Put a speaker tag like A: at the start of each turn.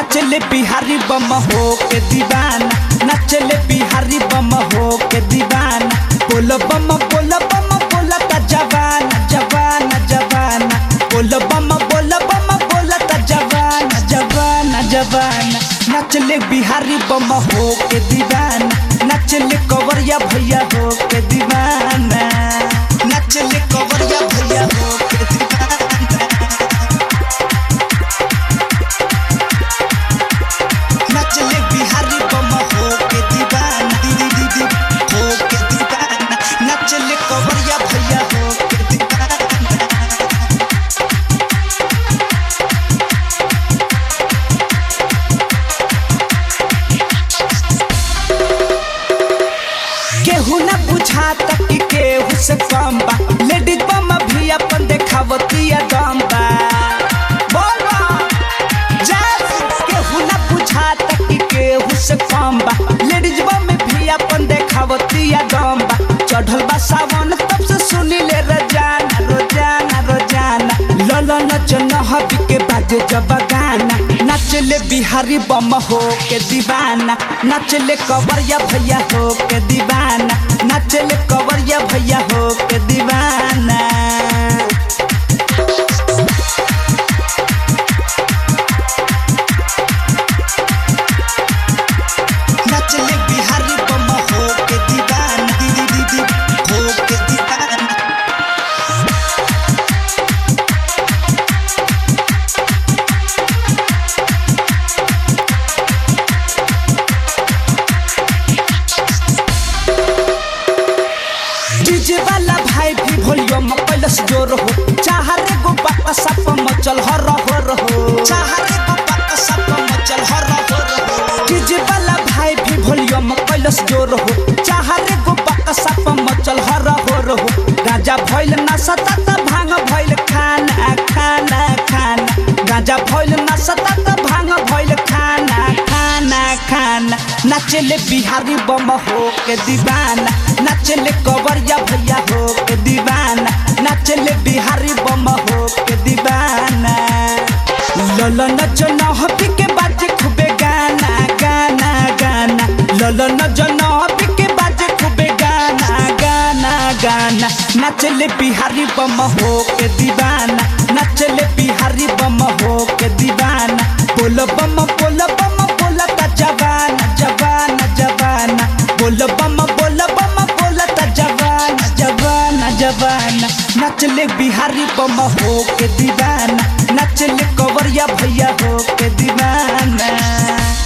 A: नचले बिहारी बम हो के दीवाना नचले बिहारी बम हो के दीवाना बोल बम बोल बम बोल का जवाना जवाना जवाना बोल बम बोल बम बोल का जवाना जवाना जवाना नचले बिहारी बम हो के दीवाना नचले कवरिया भैया हो के दीवाना नचले कवरिया भैया हो के दीवाना नचले बिहारी बम हो के दीवाना दीदी दीदी हो के दीवाना नचले कवरिया भैया हो के दीवाना केहू न बुझाता कि केहू से कम बा लेडीज बम भी अपन देखावतिया दम बा बोलो जैस केहू न बुझाता कि केहू से कम बा लेडीज बम भी अपन देखावतिया दम बा चढ़ल बा सावन तब से सुनी ले रोजाना रोजाना रोजाना लल नच नहबी के बाजे जब गाना नचले बिहारी बम हो के दीवाना नचले कवरिया भैया हो के दीवाना नचले कवरिया भैया हो के दीवाना नचले बिहारी बम हो के दीवाना दीदी दीदी हो के दीवाना डीजे वाला भाई भी वॉल्यूम कैलस जोर हो चाहरे गो बापा सप मचल हर हो रहो चाहरे गो बापा सप मचल हर हो रहो डीजे वाला भाई भी वॉल्यूम कैलस जोर हो चाहरे गो बापा सप मचल हर हो रहो गांजा भइल ना सता त भांग भइल खाना खाना खाना गांजा भइल ना सता त भांग भइल खाना खाना खाना नचले बिहारी बम हो के दीवाना नचले कवरिया भैया हो के दीवाना नचले बिहारी बम हो के दीवाना लल नच नहबी के बाजे खूबे गाना गाना गाना लल नच नहबी के बाजे खूबे गाना गाना गाना नचले बिहारी बम हो के दीवाना नचले बिहारी बम हो के दीवाना बोल बम बोल बम बोल का जवाना जवाना जवाना बोल बम बोल बम बोल का जवाना जवाना जवाना नचले बिहारी बम हो के दीवाना नचले कवरिया भैया हो के दीवाना